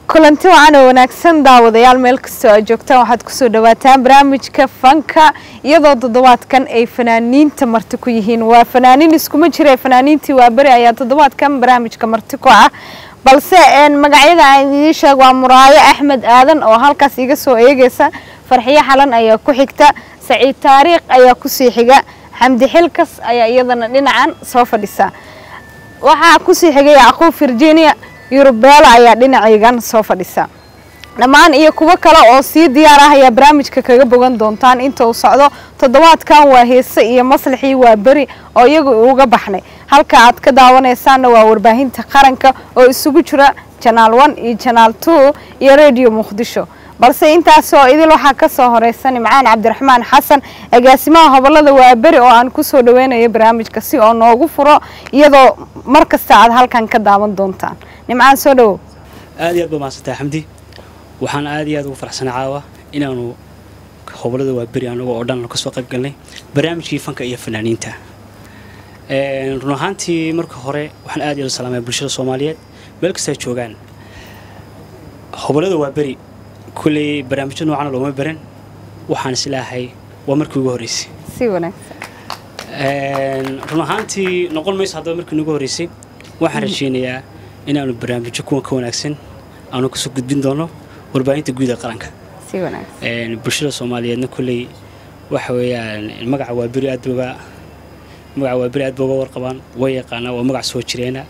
kulanti wacan oo wanaagsan daawadayaal meel kastoo aad joogtaan waxaad kusoo dhawaataan barnaamijka fanka iyadoo toddobaadkan ay fanaaniinta marti ku yihiin waa fanaaniin iskuma jira fanaaniintii waa beri ayaa toddobaadkan barnaamijka marti ku ah balse magacyada aan idiin sheeg waa muraayo axmed aadan oo halkaas iga soo eegaysa farxiyo xalan ayaa ku xigta saciid taariikh ayaa kusii xiga xamdi xilkas ayaa iyadana dhinacan soo fadhisa waxaa kusii xigay yacquub virginia yurubeela ayaa dhinacaygan soo fadhisa dhammaan iyo kuwo kale oo sii diyaar ah ayaa barnaamijka kaga bogan doontaan inta uu socdo toddobaadkan waa heese iyo maslaxii waa beri oo iyagu uga baxnay halka aad ka daawanaysaanna waa warbaahinta qaranka oo isugu jira janaal one iyo janaal two iyo radio muqdisho balse intaasoo idil waxaa ka soo horeysa nimcaan cabdiraxmaan xasan agaasimaha hobolada waaberi oo aan kusoo dhaweynayo barnaamijka si oo noogu furo iyadoo mar kasta aad halkan ka daawan doontaan nimcaan soo dhawow aad iyo aad ba mahadsantahay xamdi waxaan aad iyo aad ugu faraxsanay caawa inaanu hobolada waaberi anago oo dhan kasoo qayb galnay barnaamijkii fanka iyo fanaaniinta run ahaantii marka hore waxaan aad iyo aad u salaamaya bulshada soomaaliyeed meel kasta ay joogaan hobolada waaberi kulley barnaamijyo noocana looma baran waxaan islaahay waa markii ugu horreysay si wanaagsan run ahaantii noqon mayso haddaba markii ugu horreysay waxaan rajaynayaa inaanu barnaamijyo kuwan ka wanaagsan aanu kasoo gudbin doono warbaahinta guud ee qaranka si wanaagsan bulshada soomaaliyeedna kulley waxa weeyaan magaca waaberi aad booga magaca waaberi aad booga warqabaan way yaqaanaa waa magac soo jireena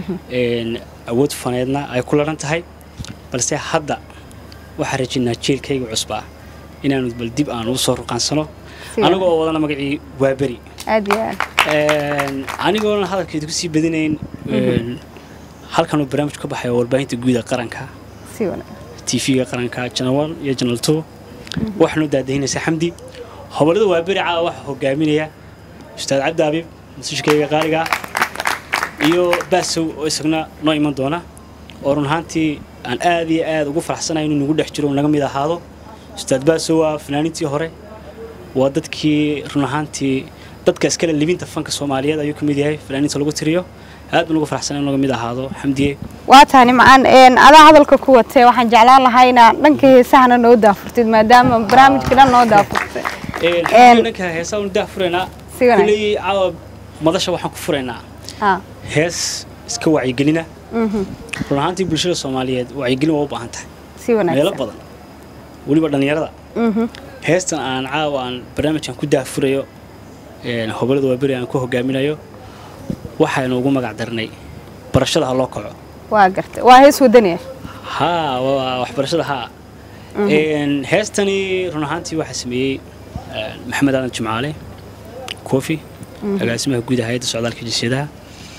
awood faneedna ay ku laran tahay balse hadda waxaan rajaynaa jeelkayga cusba ah inaanu bal dib aan ugu soo ruqaansano aniga oo wadana magacii waaberi aad iyo aad anigoona hadalkeedu kusii badinayn halkanuu barnaamij ka baxay warbaahinta guuda qaranka si wanaagsan tv-ga qaranka janal one iyo janal two waxaanu daadahinaysaa xamdi hobolada waaberi caawa waxaa hogaaminaya ustaad cabdi abiib musishkayga qaaliga iyo baasow oo isagna noo iman doona oo run ahaantii aan aad iyo aad ugu faraxsanahay inuu nagu dhex jiro naga mid ahaado ustaad baasow waa fanaaniintii hore waa dadkii run ahaantii dadka iskale libinta fanka soomaaliyeed ayuu ka mid yahay fanaaniinta lagu tiriyo aad baan ugu faraxsanay in naga mid ahaado xamdiye waa tahay nimcaan adaa hadalka ku watee waxaan jeclaan lahaa inaa dhanka heesahana noo daafurtid maadaama barnaamijka dhan noo daafurtay dhanka heesaa unu daa furaynaa si wanaagsan kulley caawa madasha waxaan ku furaynaa ha hees iska wacyigelina run ahaantii bulshada soomaaliyeed wacyigelin waa u baahan tahay si meelo wanaagsan badan weliba dhallinyarada Mhm. heestan aan caawa aan barnaamijkan ku daafurayo hobolada waaberi aan ku hogaaminayo waxaynu ugu magac darnay barashada ha loo kaco waa gartay waa hees wadaniya haa waa waxbarashada haa heestani run ahaantii waxaa sameeyey maxamed aadan jimcaale kofi agaasimaha guud hay-adda socdaalka jinsiyadaha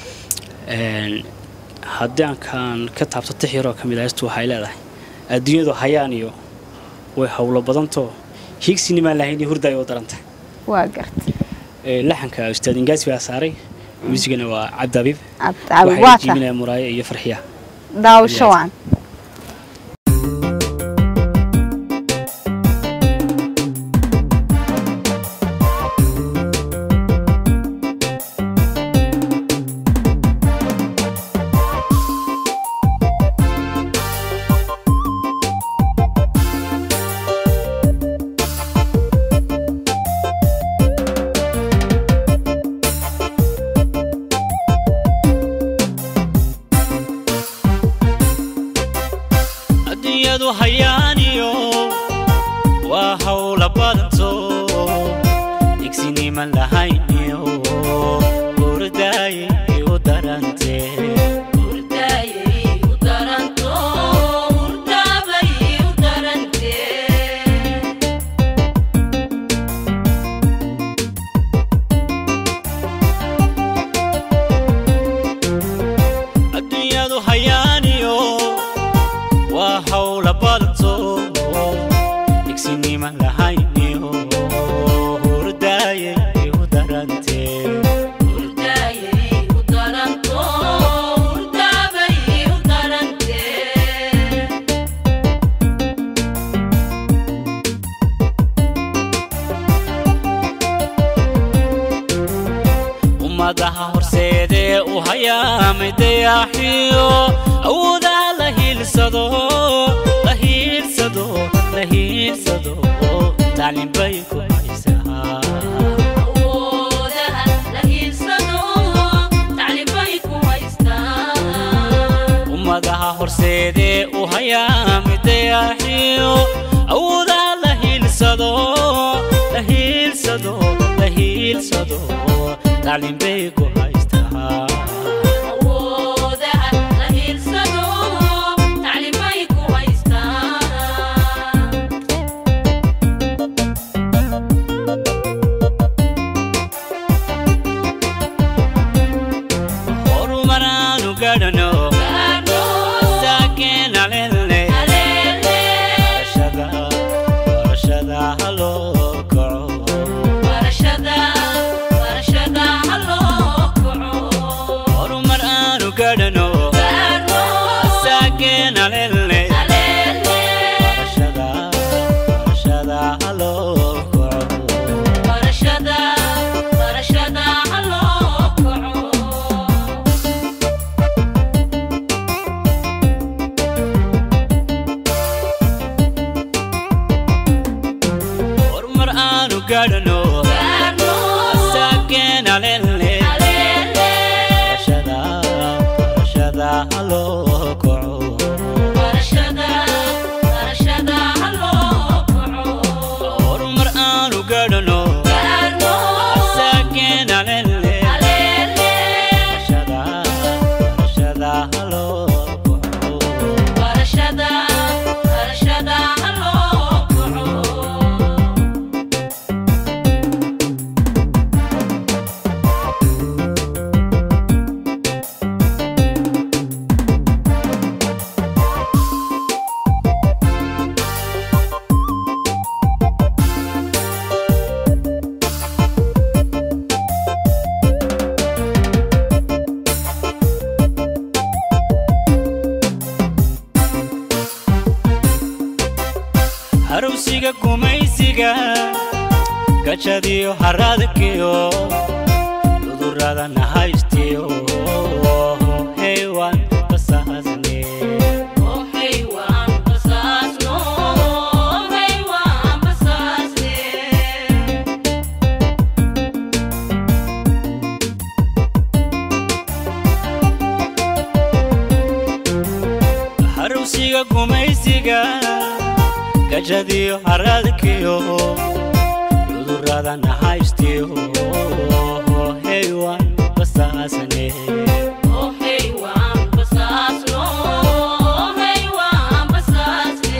haddii aankaan ka taabto tix yaroo ka mid ah heestu waxay leedahay adduunyadu hayaan iyo way howlo badantoo hiigsinimaan lahayn iyo hurda ay u darantah waa gartay laxanka ustaad ingaasi baa saaray muusigana waa cabdi abiib cabdi waxay waa tahay jiibinaya muraayo iyo farxiya daawasho wacan adduunyadu hayaaniyo waa howla badanto igsiniman lahayniyo hurdaaye u darante adduunyadu hayaaniyo waa howla badanto igsiniman lahayniyo hurdaaye u darante ummadaha horseedee u hayaamay dayaaxiyo awoodaha la hiilsado taclin bay ku haysaa awoodaha la hiirsado taclimbay ku haystaan ummadaha horseedee u hayaa midayaaxiyo awoodaha la hiilsado la hiilsado la hiilsado taclin bay ku haystaa awoodaha la hiirsado taclimbay ku haystaan horumaraanu gadhano gaadho saakeena lele aleele barashada barashada haloo kaco barashada barashada ha loo kaco horumar aanu gadhano gaadho saakeena lele aleele barashada barashada haloo kaco barashada barashada ha loo kaco horumar aanu gadhano gaadho saakeena lele aleele barashada barashada haloo kaco barashada barashada ha loo kaco horumar aanu gadhano gaadho saakeena lele aleele barashada barashada haloo kaco barashada barashada ha loo kaco harowsiga gumaysiga gajadiyo haradkiyo cudurada nahaystiyo heywan basaasne Oh hey waan basaasno Oh hey waan basaasne harowsiga gumaysiga gajadiyo haradkiyo cudurada nahaystiyo heywan basaasne Oh hey waan basaasno Oh hey waan basaasne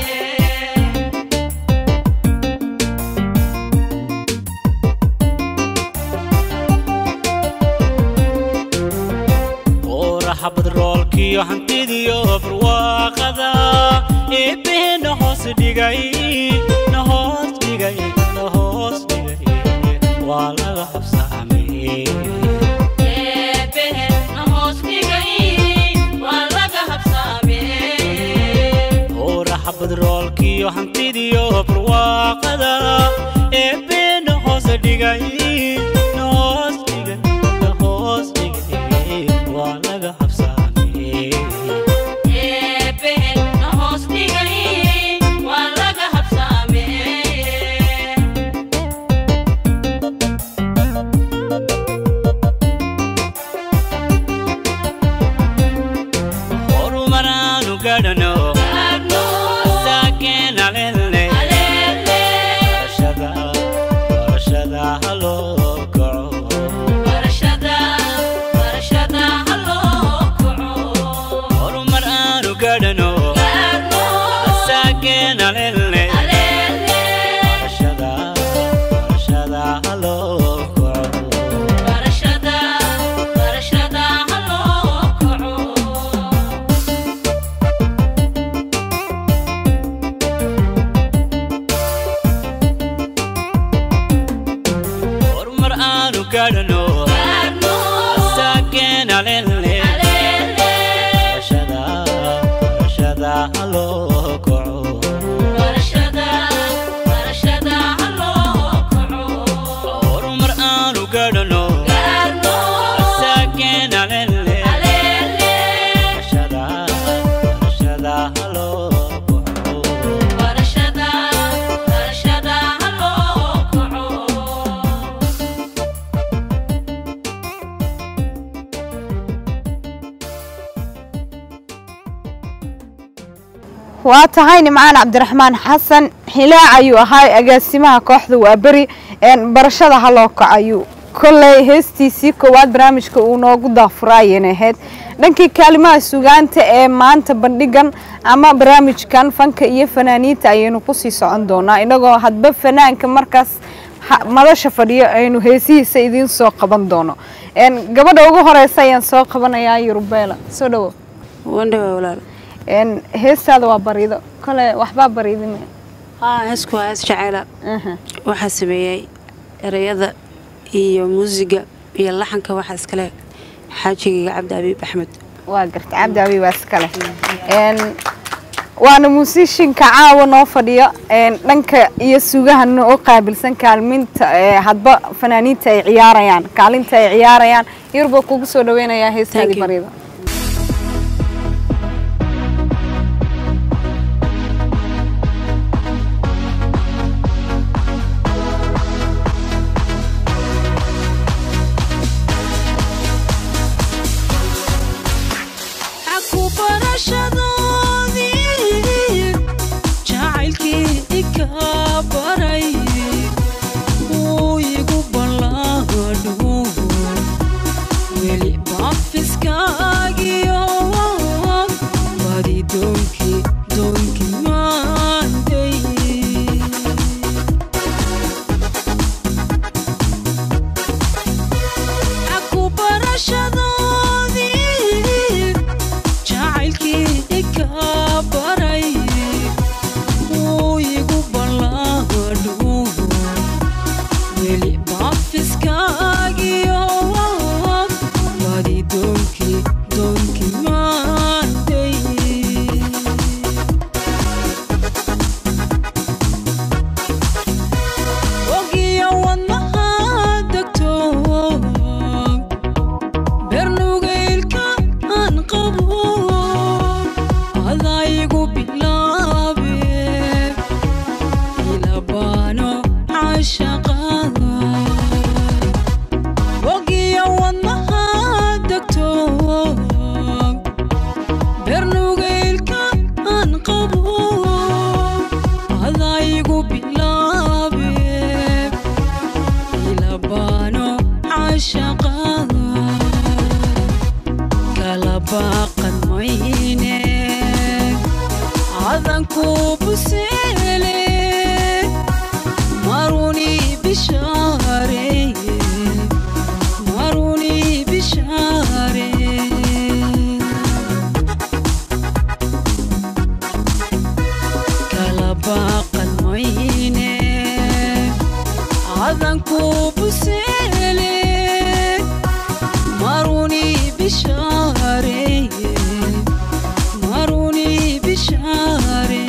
ooraha badroolkiyo hantidiyo barwaaqada eebbehe na hoos dhigay na hoos dhigay na hoos dhigay waa laga habsaamay Eebbehe na hoos dhigay waa laga habsaamee ooraha badroolkiyo hantidiyo barwaaqada eebbehe na hoos dhigay na hoos dhigay na hoos dhigay waa laga habsaamay Eebbehe na hoos dhigay waa laga habsaamee horumaraanu gadhano gaadho saakeena lele aleele barashada barashada haloo kaco barashada barashada ha loo kaco horumar aanu gadhano gaadho saakeena lele aleele barashada barashada haloo kaco barashada barashada ha loo kaco horumar aanu gadhano gaadho saakeena lele aleele barashada barashada haloo kaco barashada barashada ha loo kaco horumar aanu gadhano gaadho saakeena lele aleele barashada barashada haloo kaco barashada barashada ha loo waa tahay nimcaan cabdiraxmaan xasan xilaac ayuu ahaa agaasimaha kooxda waaberi een, barashada haloo kac ayuu kolley heestiisii koowaad barnaamijka uu noogu daafuraayeen ahayd dhankii kaalimaha sugaanta ee maanta bandhigan ama barnaamijkan fanka iyo fanaaniinta ayaynu kusii socon doonaa inagoo hadba fanaanka markaas ha- madasha fadhiyo aynu heesihiisa idiin soo qaban doono een, gabadha ugu horeysa ayaan soo qabanayaa yurubeela soo dhawo wandhawa walaal een, heestaada waa bariido kole waxbaa bariidin haa heesku waa hees jacayla waxaa sameeyey ereyada iyo muusiga iyo laxanka waxaa iskale xaajigayga cabdi abiib axmed waa garta cabdi abi waa iskale een, waana muusishinka caawa noo fadhiyo een, dhanka iyo sugahana oo qaabilsan kaalminta ee, hadba fanaaniinta ay ciyaarayaan kaalinta ay ciyaarayaan yurba kugu soo dhaweynayaa Thank heestaadii you. bariido aku barashadoodii jacaylkii ika baray wuu igu ballaadhu weli baafiskaagiyo badi doonkii doonkii maanday aku barashadoodii jacaylkii ika baray wuu igu ballaadhu weli baafiskaagiyo badi doonkii doonkii maanday ogiyo wadnaha degto bernugeylka aan qabo adaygu bilaabe ilabaano cashaqada ogiyo wadnaha degto bernugeylka aan qabo adaygu bilaabe ilabaano cashaqada kala baaqan mayne cadanku buseele maruni bishaare maruni bishaare kala baaqan mayne cadanku buseele maruni bishaare maruni bishaare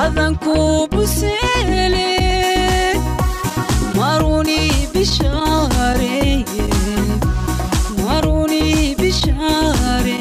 adanku buseele maruni bishaareye maruni bishaare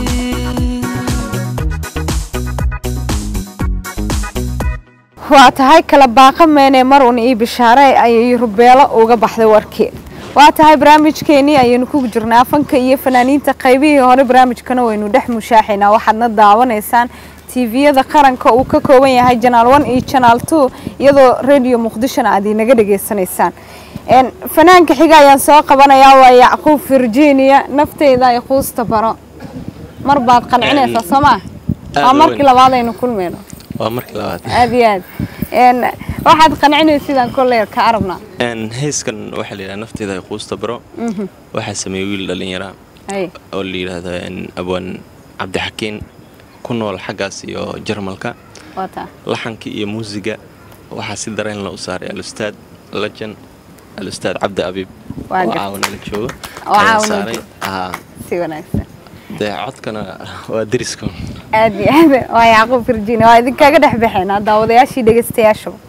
waa tahay kala baaqa meene mar un ii bishaare ayay rubeelo uga baxday warkii waa tahay barnaamijkeenii ayaynu ku jirnaa fanka iyo fanaaniinta qaybihii hore barnaamijkana waynu dhex mushaaxaynaa waxaadna daawanaysaan tviyada qaranka uu ka kooban yahay janaal one iyo janaal two iyadoo radio muqdishona aad inaga dhegaysanaysaan Een, fanaanka xiga ayaan soo qabanayaa waa yacquub virginia nafteyda ay quusta baro mar baad qancinaysaa soo maa aad waa u markii weyn. labaad aynu kulmayno waa markii labaad aad iyo aad Een, waxaad qancinaysidaan kolley ka arabnaa Een, heeskan waxaa la yidhaha nafteeda ay quusta baro waxaa sameeyey wiil dhallinyara Hay. oo la yidhaahdo een, abwaan cabdixakiin ku nool xaggaas iyo jarmalka waa taa laxanka iyo muusiga waxaa si dareen la u saaray alustaad lajan alustaad cabdi abiib Waa oo gartay. caawanala joogo Oo ayaa caawana saaray joogo. Haa, si wanaagsan dee codkana waa deriska aad iyo aad waa yacquub virginia waa idinkaga dhex baxeynaa daawadayaashii dhegeystayaashaba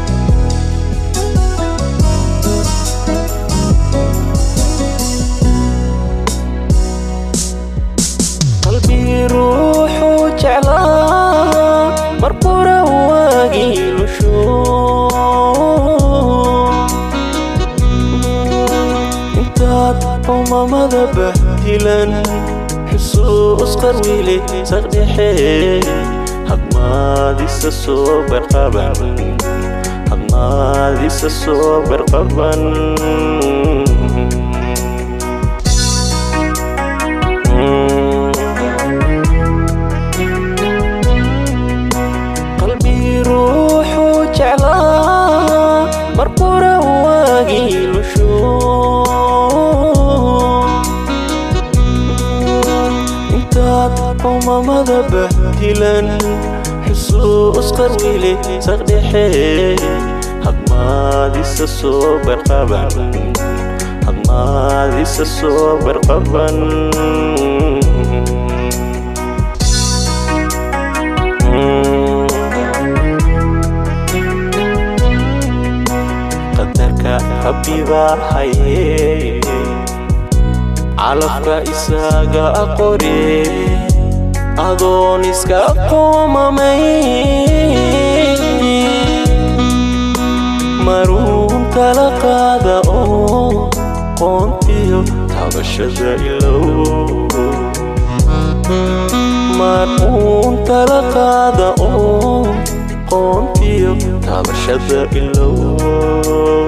qalbii ruuxuu jeclaa markura waagii lusho intaad umamada bahdilan xusuus qarwiile saqdhexe hadmaadisa soo barqaban hadmaadisa soo barqaban qalbii ruuxuu jeclaa markura waagii lusho intaad umamada bahdilan xusuus qarwiile saqdhexe hadmaadisa soo barqaban hadmaadisa soo barqaban qadarka rabbibaa haye calafka isaga aqore adoon iska qoomamay maruun kala qaada oo qoontiyo tabashada ilow maruun kala qaada oo qoontiyo tabashada ilow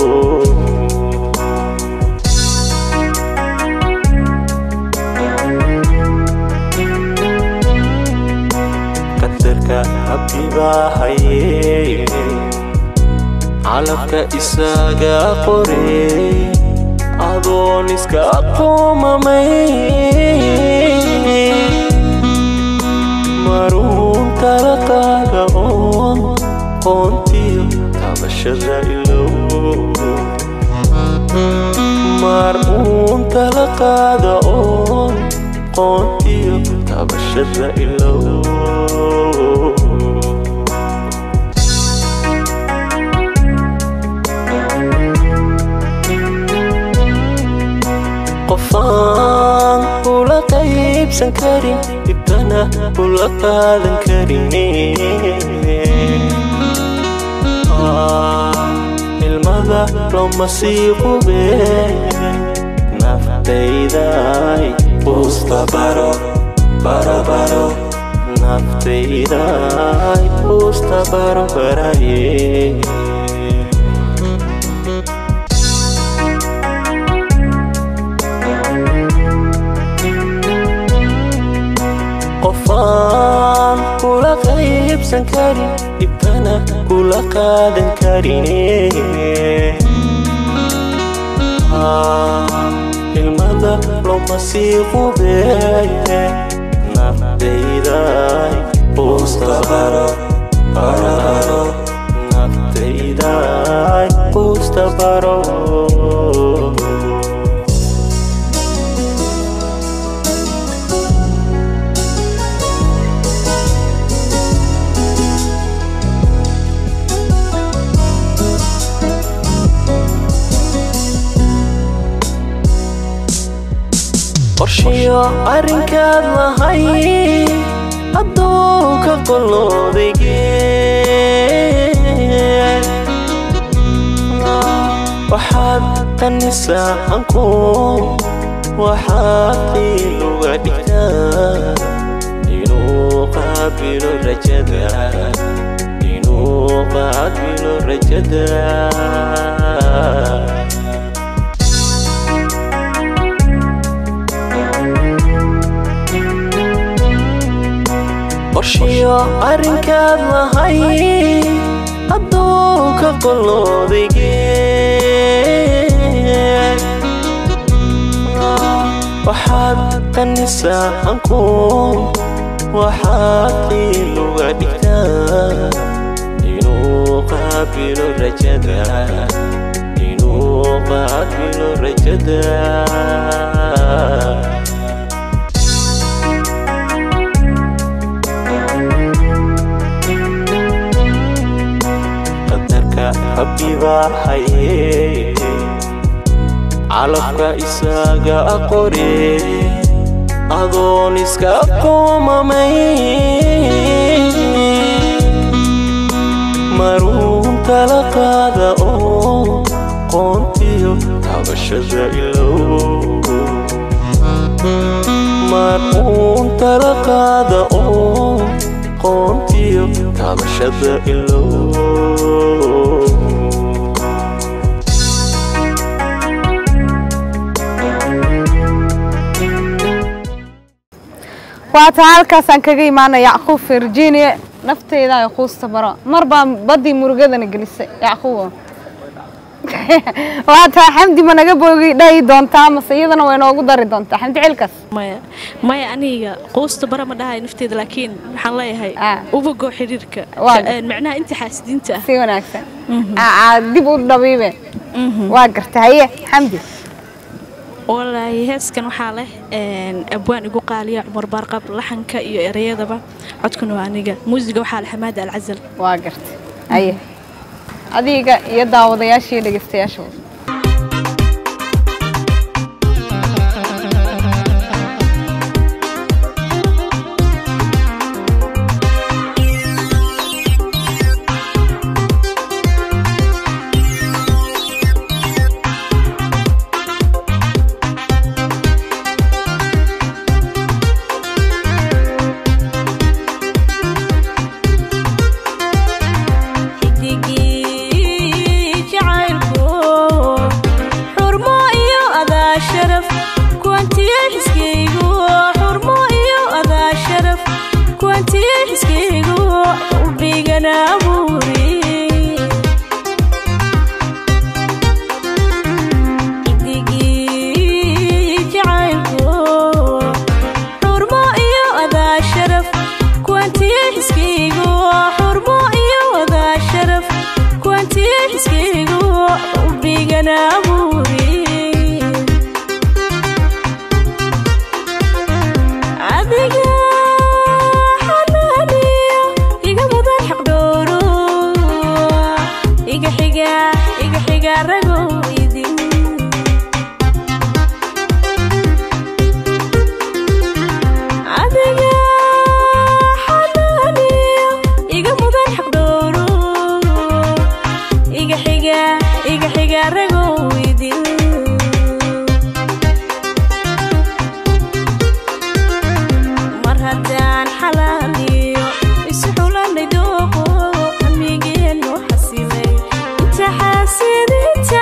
qadarka rabbibaa haye calafka isaga qore adoon iska qoomamay maruun kala qaada oon qoontiyo tabashada ilow maruun kala qaada oon qoontiyo tabashada ilow qofaan kula qaybsan karin dhibtana kula qaadan karin ilmada looma sii qube naftayday quusta baro baro baro naftayday quusta baro baraye qofaan kula qaybsan karin dhibkana kula qaadan karin ilmada looma sii qube naftayday quusta baro baro naftayday quusta baro qorshiyo arrinkaad lahay addoonka qoloodaygee waxaad qanisaa anku waxaad qiiluga dhigtaa inuu qaabilo rajada inuu qaabilo rajada qorshiyo arrinkaad lahay addoonka qoloodaygee waxaad qanisaa anku waxaad qiiluga dhigtaa inuu qaabilo rajada inuu qaabilo rajada qadarka rabbibaa haye calafka isaga qore adoon iska qoomamay maruun tala qaada oo qoontiyo tabashada ilow maruun tala qaada oo qoontiyo tabashada ilow waata halkaasaan kaga imaana yacquub virginia nafteyda ay quusta baro mar baan baddii murugadana gelisay yacquubo waata xamdi ma naga boogi dhahi doontaa mase iyadana way noogu dari doontaa xamdi cilkas maya maya aniga quusta bara ma dhahay nafteeda laakiin waxaan leeyahay Ah. ubagoo xiriirka Waa. Een, macnaha inta xaasidiinta ah si wanaagsan Aa, dib u dhabiibe waa garta haye xamdi walaahi heeskan waxaa leh een, abwaan igu qaaliya cumar baarqab laxanka iyo ereyadaba codkuna waa aniga muusiga waxaa leh xamaada alcasal waa garta haye adiga iyo daawadayaasha iyo dhegeystayaasha xidigii jacaylku xurmo iyo adaa sharaf kuwantiye xiskaygu xurmo iyo adaa sharaf kuwantiye xiskaygu qalbigana abuuri xidigii jacaylku xurmo iyo adaa sharaf kuwantiye xiskaygu xurmo iyo adaa sharaf kuwantiye xiskaygu qalbigana abuuri adiga xanaaniyo iga mudan xaqdhooro iga xiga iga xiga ragow idin adiga xanaaniyo iga mudan xaqdhooro iga xiga iga xiga ragow idin mar haddaan xalaaliyo isu xulanay dooqo amnigeenu xasilay inta xaasidinta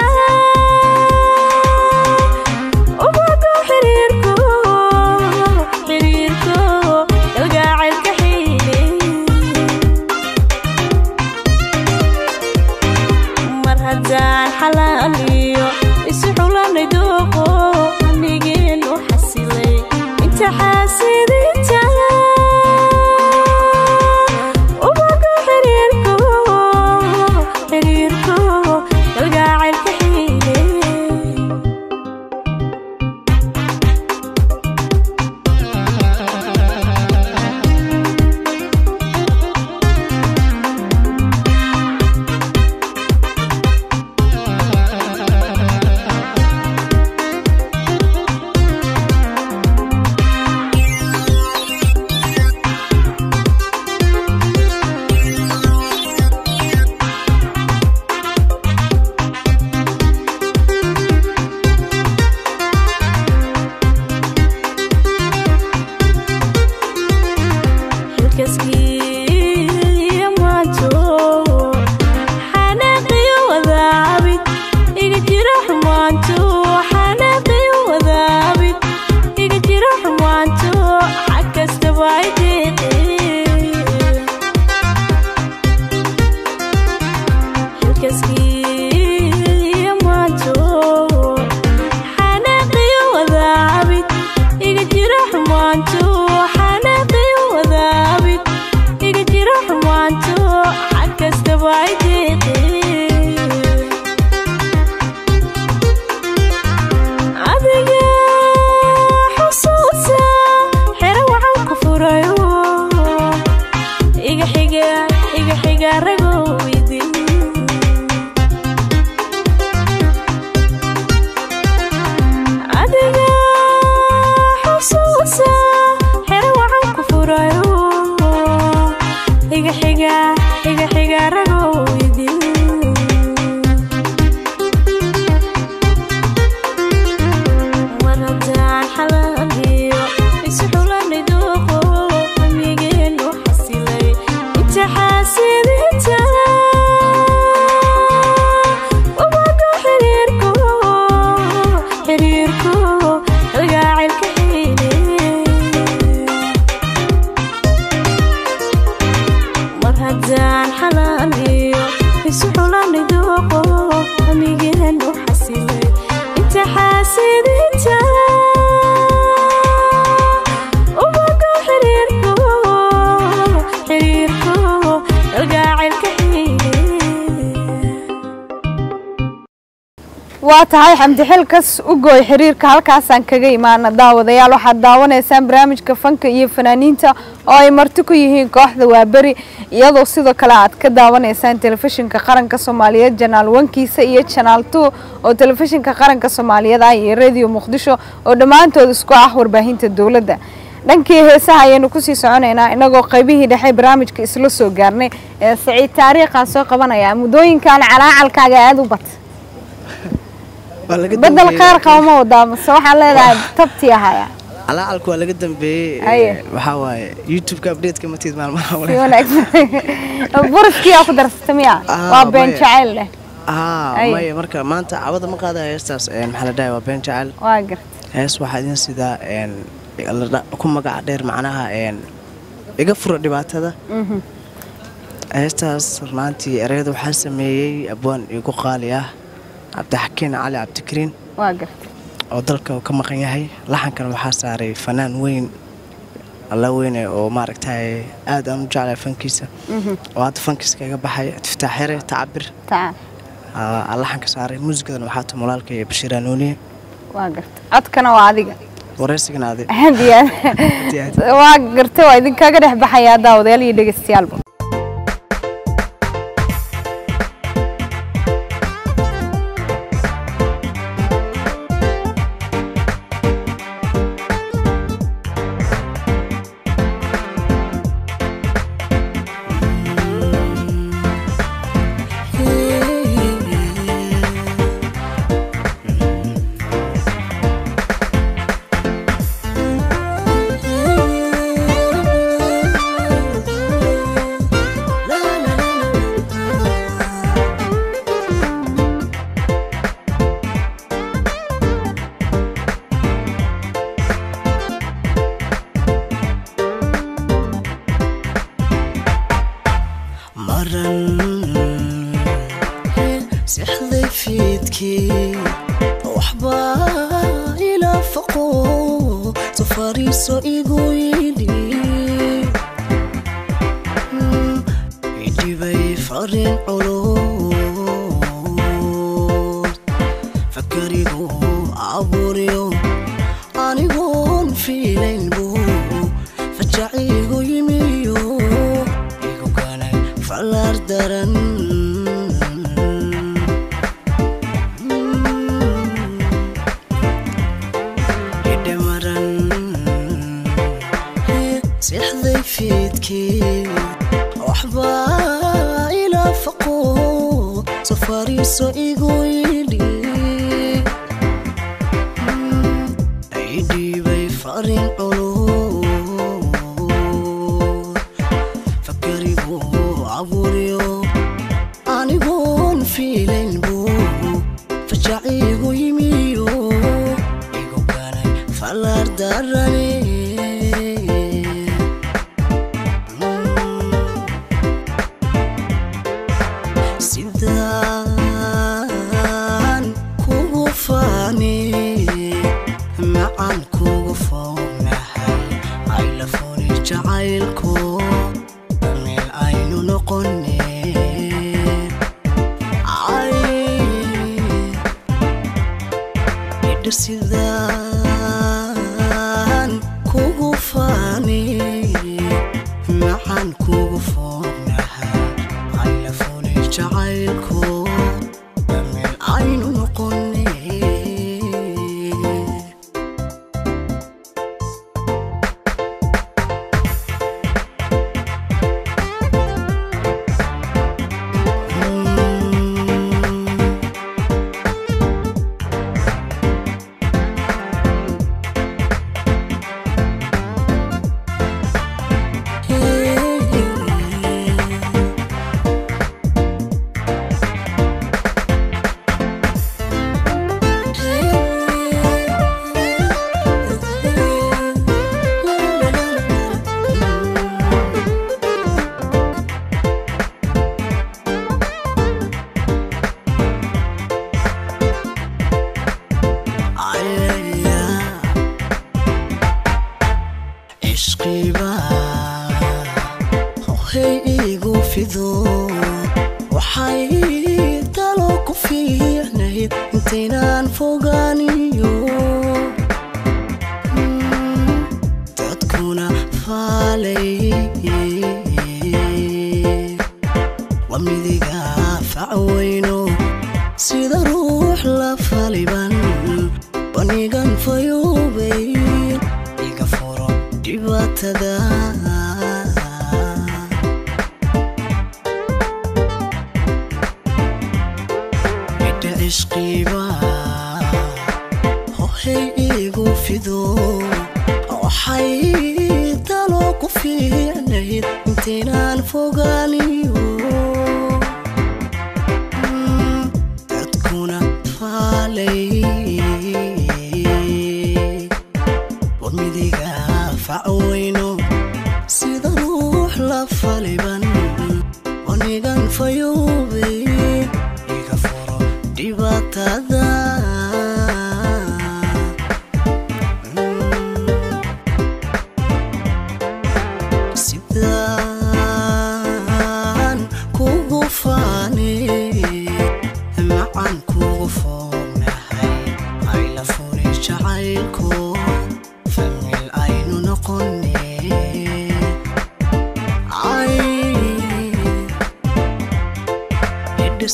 ubago xiriirko xiriirko galgacaylka xiile mar haddaan xalaaliyo isu xulanay dooqo amnigeenu xasilay inta xaasidinta ubago xiriirko xiriirko galgacaylka xiile adiga xusuusa xero waxaan ku furayo iga xiga iga xiga ragow idin adiga xusuusa xero waxaan ku furayo iga xiga iga xiga ragow idin mar haddaan xalaaliyo isxulaniduuqo amigeenu xasilay inta xaasidinta wabaga xiriirko xiriirko algaacilka xiine mar haddaan xalaaliyo isxulaniduuqo amigeenu xasilay inta xaasidinta ubaga xiriirko xiriirko algaacilka xiine waa tahay xamdi xilkas u gooy xiriirka halkaasaan kaga imaana daawadayaal waxaad daawanaysaan barnaamijka fanka iyo fanaaniinta oo ay marti ku yihiin kooxda waaberi iyadoo sidoo kale aad ka daawanaysaan telefishinka qaranka soomaaliyeed janaal wankiisa iyo janaal two oo telefishinka qaranka soomaaliyeed ah iyo radio muqdisho oo dhammaantood isku ah warbaahinta dowladda dhankii heesaha ayaynu kusii soconaynaa inagoo qaybihii dhexe barnaamijka isla soo gaarnay ee saciid taariikhaan soo qabanaya muddooyinkan calaacalkaaga aada u bat Waa laga bedel dambeeyey. qaar qaba ma wadaa mase waxaa leedahay tabtii ahaya calaacalku waa laga dambeeyey Aye. ee, waxaa waaye youtube-ka update-ka matiid maalmaha si wanaagsan buriskii aa ku darsata miya Ah, waa been maya. jacayl leh aa Aye. maya marka maanta cawada ma qaadayo heestaas een, maxaa la dhahay waa been jacayl waa gar hees waxaa idin sidaa een, la dha- ku magaca dheer macnaha een, iga fura dhibaatada Mhm. heestaas runaantii ereyada waxaa sameeyey abwaan igu qaali ah cabdixakiin cali cabdikariin waa gartay oo dalka uu ka maqan yahay laxankan waxaa saaray fanaan weyn alla weyne oo maaragtay aad aan u jeclahay fankiisa Mhm. oo hadda fankiiska iga baxay tiftaax xere tacabir taca aa laxanka saaray muusigadan waxaa ta mulaalka iyo bashiir anuuniye waa gartay codkana waa adiga wareysigana adi aad iyo aad waa gartay waa idinkaga dhex baxayaa daawadayaal iyo dhegeystayaalba maran sixday fiidkii waxbaa ilaa faqo safariiso igu yidhi idhibay farin culus fakarigu abuuryo anigoon fiilayn buu fajacigu yimiyo igu kanay fallaar daran idhamaran sixday fiidkii waxbaa ilaa faqo safariiso igu yidhi idhiibay farin culus fakarigu abuuryo anigoon fiilayn buu fajacigu yimiyo igu kanay fallaar darane sidaan kugu faani macaan kugu fognahay aylafuni jacaylku meel aynu noqone igu fido waxay talo ku fiicnayd intaynaan fogaaniyo dadkuna faalay waa midiga facweyno sida ruux la faliban banigan fayuubay iga furo dhibaatada midha cishqiba hohay igu fido waxay talo ku fiicnayd intaynaan fogaaniyo dadkuna faalay war midiga facweyno sida ruux la faliban wanigan fayuubay iga furo dhibaatada sidaan kugu faanay macaan kugu foognahay ayla furi jacaylko famil aynu noqone ay idha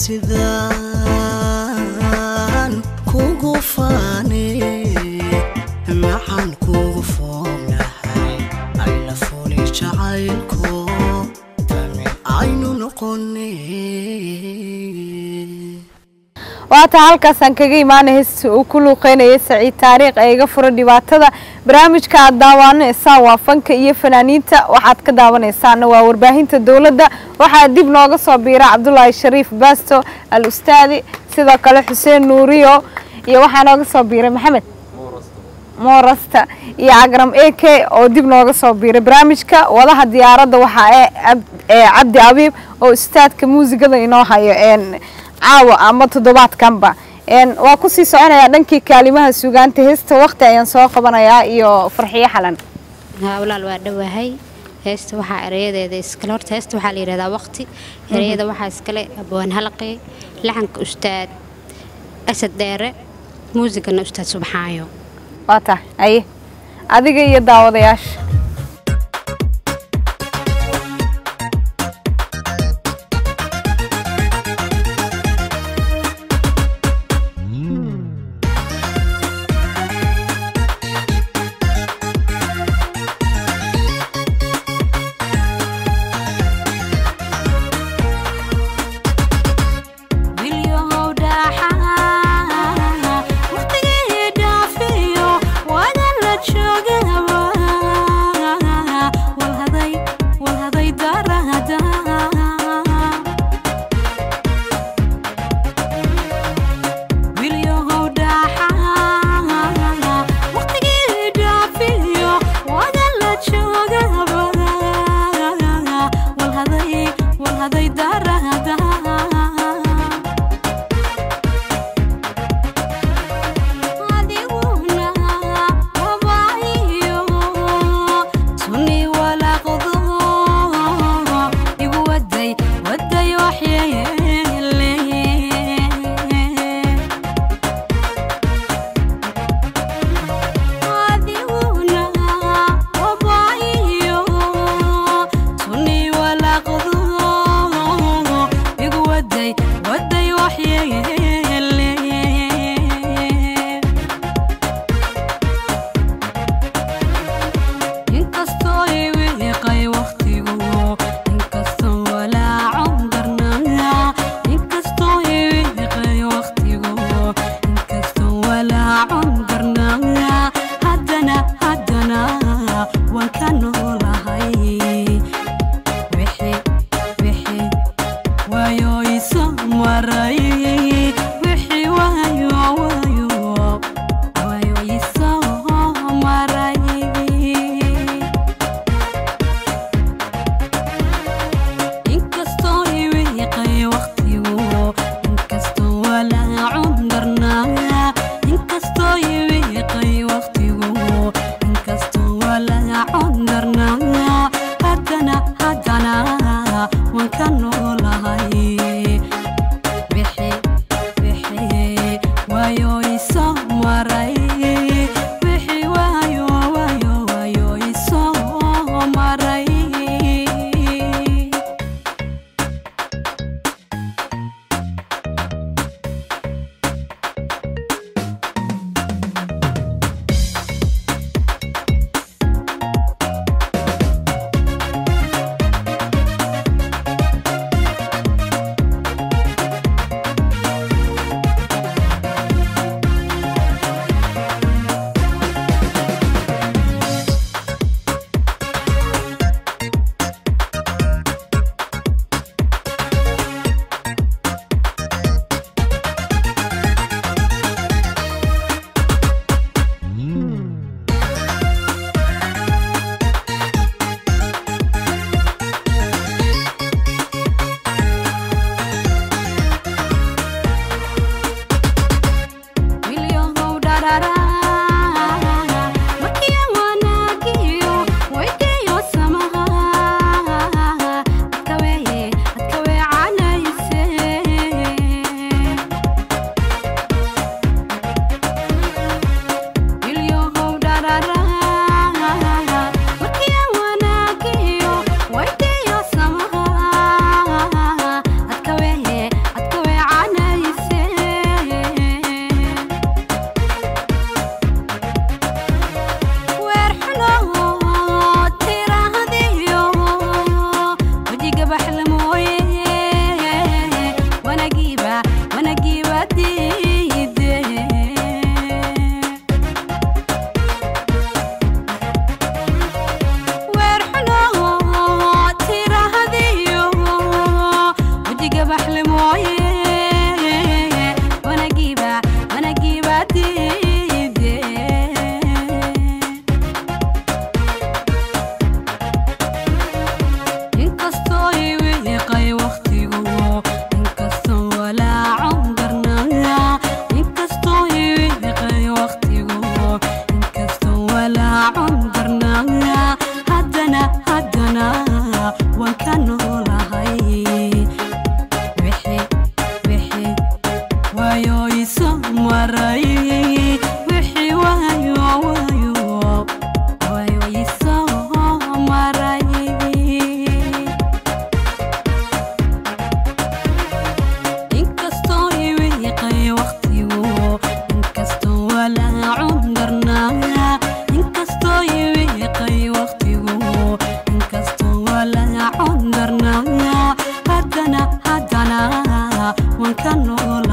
sidaan kugu faanay macaan kugu foognahay ayla furi jacaylko famil aynu noqone waata halkaasaan kaga imaanay heesta uu ku luuqeynayay saciid taariikh ee iga fura dhibaatada barnaamijka aad daawanaysaa waa fanka iyo fanaaniinta waxaad ka daawanaysaana waa warbaahinta dowladda waxaa dib nooga soo biira cabdulaahi shariif baasto al ustaadi sidoo kale xuseen nuuriyo iyo waxaa nooga soo biiray maxamed moorasta iyo cagram a k oo dib nooga soo biiray barnaamijka wadaha diyaaradda waxaa ee Ab- ee cabdi abiib oo ustaadka muusigada inoo hayo een caawa ama toddobaadkanba een waa kusii soconayaa dhankii kaalimaha sugaanta heesta waqti ayaan soo qabanayaa iyo farxiyo xalan haa walaal waa dhowahay heesta waxaa erayadeeda iskale horta heesta waxaa la yidhahdaa waqti erayada waxaa iskale abwaan halaqi laxanka ustaad asad dheere muusigana ustaad subxaayo waa tahay aye adiga iyo daawadayaasha Wilyahow dhaxaa waqtigii dhaafiyo wada la joogaba walhaday walhaday darada Wilyahow dhaxaa waqtigii dhaafiyo wada la joogaba walhaday walhaday darada adiguna wabaayo sunni walaaqdo igu waday waday waxyeele adiguna wabaayo sunni walaaqdo igu waday waday waxyeele inkastoo iwiiqay waqtigu inkastoo walaacon darnaa inkastoo iwiiqay waqtigu inkastoo walaacon darnaa haddana haddana waan ka noolahay wixii wixii waayo iso maray wixii waayo waayo waayo iso maray inkastoo iwiiqay waqtigu inkastoo walaacun darnaa inkastoo iwiiqay waqtigu inkastoo walaacun darnaa haddana haddana waan baxle mooye wanagiiba wanagiiba diide weer xuno tirahadiyo wajiga baxle mooye wanagiiba wanagiiba diide inkastoo iwiiqay waqtigu inkastoo walaacon darnaa inkastoo iwiiqay waqtigu inkastoo walaacon darnaa haddana haddana waan ka noolahay wixii wixii waayo iso maray wixii waayo waayo waayo iso maray inkastoo iwiiqay waqtigu inkastoo walaacun darnaa inkastoo iwiiqay waqtigu inkastoo walaacun darnaa haddana haddana waan ka noolaa